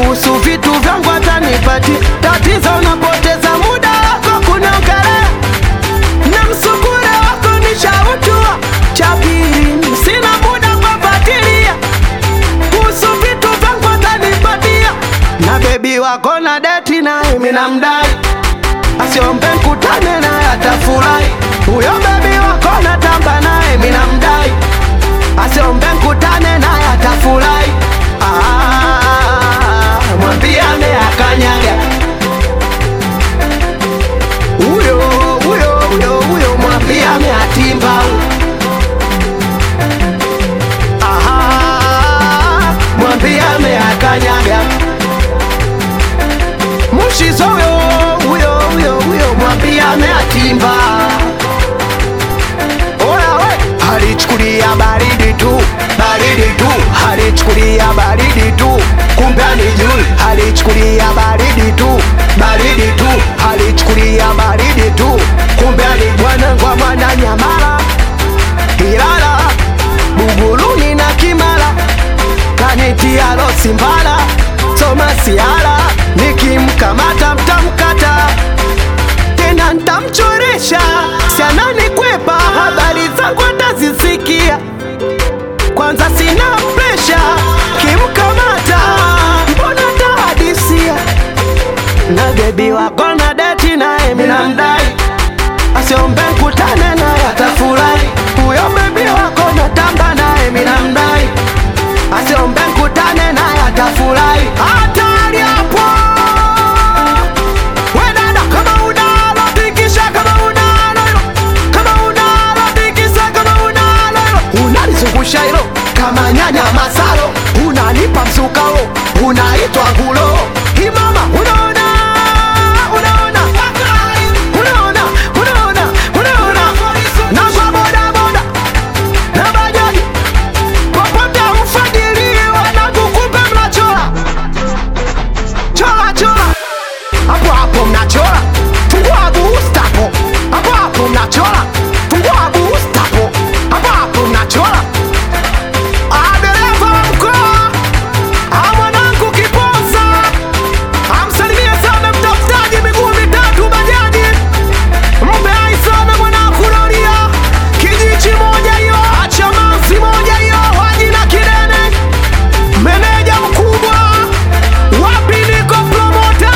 kuhusu vitu vyangu atanipatia. Tatizo unapoteza muda wako kuniongelea na msukura wako nishautua. Cha pili sina muda kufuatilia kuhusu vitu vyangu atanipatia, na bebi wako na deti naye mimi namdai, asiombe nkutane naye atafurahi. Huyo bebi wako natamba naye mimi namdai, asiombe nkutane naye atafurahi. Ah, mwambie ameakanyaga huyo huyo huyo huyo, mwambie ameatimba Aha, mwambie ameakanyaga Mushizo huyo huyo huyo huyo, mwambie ameatimba. Oya we, alichukulia baridi tu baridi tu, alichukulia baridi tu, kumbe alijui. Alichukulia baridi tu baridi tu, alichukulia baridi tu, kumbe alijua ngwa mwana nyamala Ilala Buguruni na Kimara kanitia losi mbala soma siala nikimkamata mtamkata tena ntamchoresha sianani kwepa habari zangu atazisikia kwanza sina presha kimkamata mbona tahadisia na bebi wako na deti naye minamdai asiombe nkutane naye atafurahi huyo bebi wako natamba naye minamdai asiombe nkutane naye atafurahi hatari hapo we dada kama unalo tikisha kama unalo hilo kama unalo tikisa kama unalo hilo unalizungusha hilo kama nyanya masalo unanipa msukao unaitwa gulo imama unaona unaona unaona unaona unaona na kwa bodaboda na bajaji popote mfadhili wanakukumbe mnachora chora chora hapo hapo mnachora fungua booster hapo hapo hapo mnachora fungua booster hapo hapo hapo mnachora Ah, dereva wa mkoa Ah, mwanangu kiposa amsalimie sana mtafutaji miguu mitatu bajaji mpe hai sana mwanangu Loria kijichi moja hiyo acha manzi moja hiyo waji na kidene meneja mkubwa wapi niko promota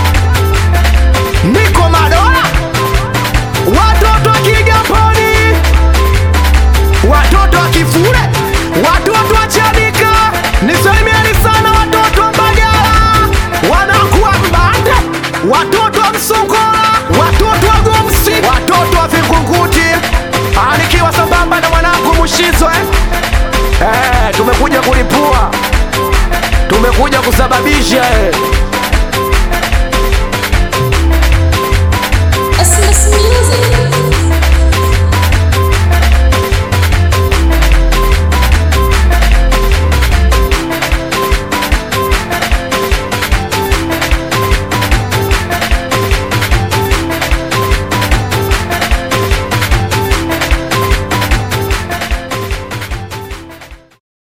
niko madola watoto wa Kigamboni watoto wa Kifule watoto wa Chanika nisalimieni sana watoto wa Mbagala wanakuwa Mbande watoto wa Msongola watoto wa Gomsi watoto wa Vingunguti Ah, nikiwa sambamba na mwanangu Mushizo eh? Eh, tumekuja kulipua tumekuja kusababisha eh.